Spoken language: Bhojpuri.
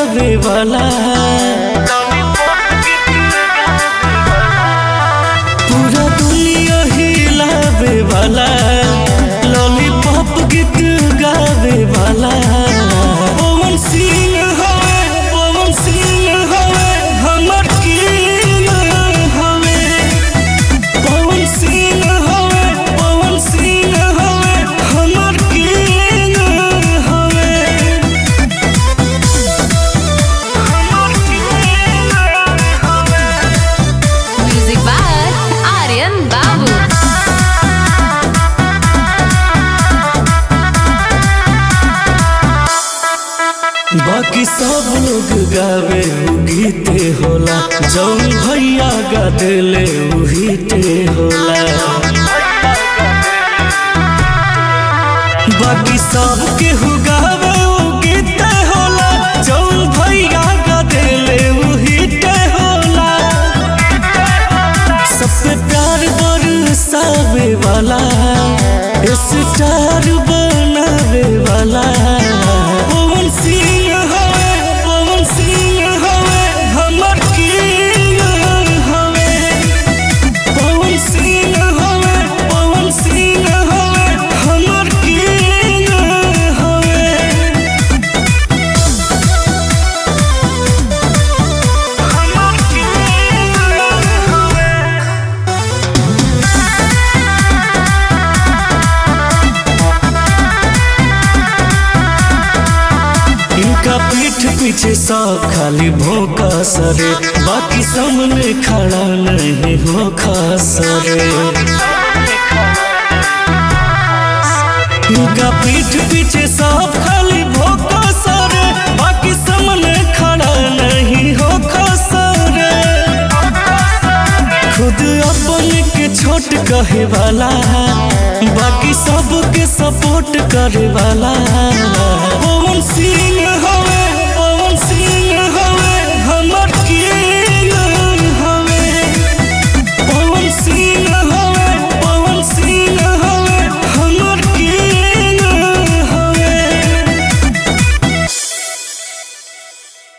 गावे वाला पूरा दुनिया हिलावे वाला लॉलीपॉप गीत गावे वाला पवन सिंह हवे पवन सिंह हवे हमर किंग हवे पवन सिंह हवे पवन सिंह हवे हमर किंग हवे हमर किंग हवे Music by Aryan Babu. बाकी सब लोग गावे उ गीते होला जौन भैया गा देले उही ते होला बाकी सब केहू गावे उ गीते होला जौन भैया गा देले उही ते होला सब पे प्यार बरसावे वाला स्टार बनावे वाला पवन सिंह हवे पवन सिंह हवे हमर किंग हवे पवन सिंह हवे पवन सिंह हवे हमर किंग हवे हमर किंग हवे इनका पीठ पीछे सब खाली भोंका सरे बाकी सामने खड़ा नहीं हो खासरे इनका पीठ पीछे सब खाली भोंका सरे बाकी सामने खड़ा नहीं हो खासरे खुद अपन के छोट कहे वाला बाकी सबके सपोर्ट करे वाला पवन सिंह हो